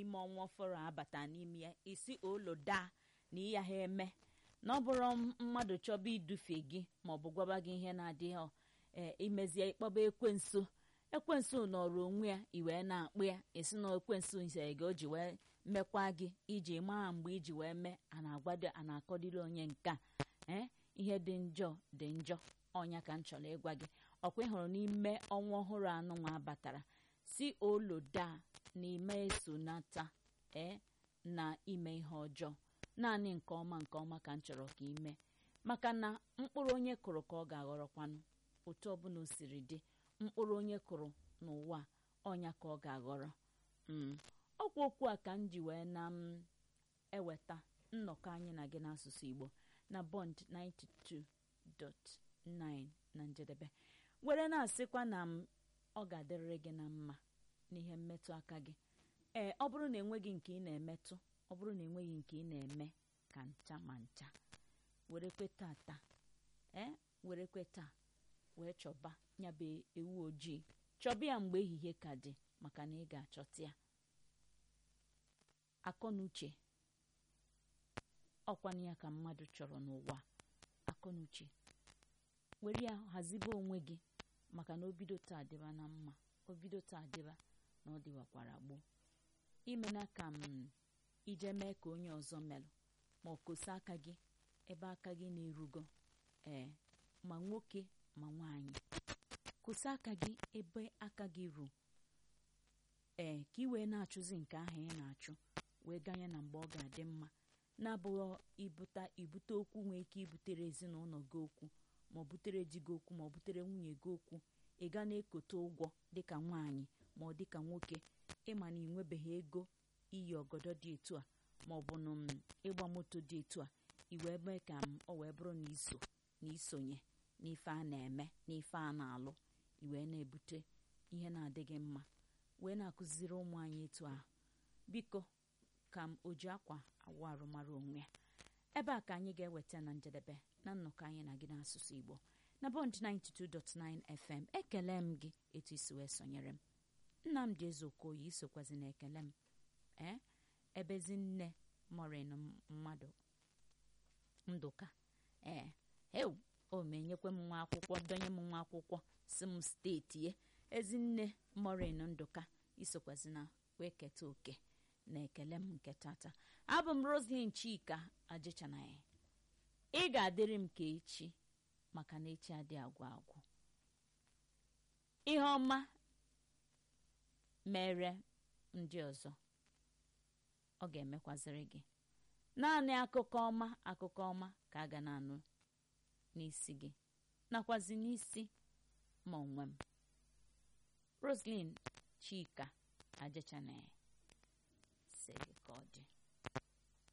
n'ime ọnwa ọfọrọ abata n'ime ya isi oloda na ịya ha eme na ọ bụrụ mmadụ chọba idufe gị maọbụ gwaba gị ihe na-adịghị ee imezie ịkpọba ekwensu ekwensu nọrọ onwe ya iwee na-akpụ ya esi na ekwensu ise gị o ji wee mekwa gị iji maa mgbe iji wee mee a na-agwado a na-akọdịrị onye nke a ee ihe dị njọ dị njọ ọnya ka m chọrọ ịgwa gị ọkwa ịhụrụ n'ime ọnwa ọhụrụ anụ nwa batara si oloda na ime esonata ee na ime ihe ọjọọ naanị nke ọma nke ọma ka m chọrọ ka ime maka na mkpụrụ onye kụrụ ka ọ ga-aghọrọkwanụ otu ọbụla o siri dị mkpụrụ onye kụrụ n'ụwa ọnya ka ọ ga-aghọrọ ọkwa okwu a ka m ji wee na m eweta nnọkọ anyị na gị n'asụsụ Igbo na Bond 92.9 na njedebe were na-asịkwa na m ọ ga-adịrịrị gị na mma n'ihe mmetụ aka gị ee ọ bụrụ na enweghị nke ị na-emetụ ọ bụrụ na enweghị nke ị na-eme ka ncha ma ncha werekwe tata ee werekwe taa wee chọba nyabụ ewu ojii chọba ya mgbe ehihie ka dị maka na ị ga-achọta ya akọ na uche ọkwana ya ka mmadụ chọrọ n'ụwa akọ na uche were ya hazibe onwe gị maka na obido taa dịba na mma obido taa dịba na ọ dịwakwara gboo imena ka m ije mee ka onye ọzọ melụ ma ọ kosa aka gị ebe aka gị na-erugo ee ma nwoke ma nwaanyị kosa aka gị ebe aka gị ru ee ka ị wee na-achụzi nke ahụ ị na-achụ wee ganye na mgbe ọ ga-adị mma na-abụghị ibute ibute okwu nwee ike ibutere ezinụlọ gị okwu ma ọ butere di gị okwu ma ọ butere nwunye gị okwu ị ga na-ekote ụgwọ dịka nwaanyị ma ọ dịka nwoke ịma na ị nwebeghị ego iyi ọgọdọ dị etu a ma ọ bụ na ịgba moto dị etu a iwee mee ka m ọ wee bụrụ na iso na isonye n'ife a na-eme n'ife a na-alụ iwee na-ebute ihe na-adịghị mma wee na-akụziri ụmụ anyị etu ahụ biko ka m o ji akwa awụ arụmara onwe ya ebe a ka anyị ga-eweta na njedebe na nnọkọ anyị na gị n'asụsụ Igbo na Bond 92.9 FM ekele m gị etu isi wee sonyere m Nnamdị Ezeokoye isokwazi na ekele m ee ebezi nne morin mmadụ ndụka ee ewu o menyekwe m nwa akwụkwọ donye m nwa akwụkwọ si m steeti ye ezinne morin ndụka isokwazi na wee keta oke na ekele m nke tata abụ m Roslyn Chika ajịchanaghị ị ga-adịrị m ka echi maka na echi adị agwụ agwụ ihe ọma mere ndị ọzọ ọ ga-emekwaziri gị naanị akụkọ ọma akụkọ ọma ka a ga na-anụ n'isi gị nakwazi n'isi ma onwe m Roslyn Chika ajịchanaghị sị gị ka ọ dị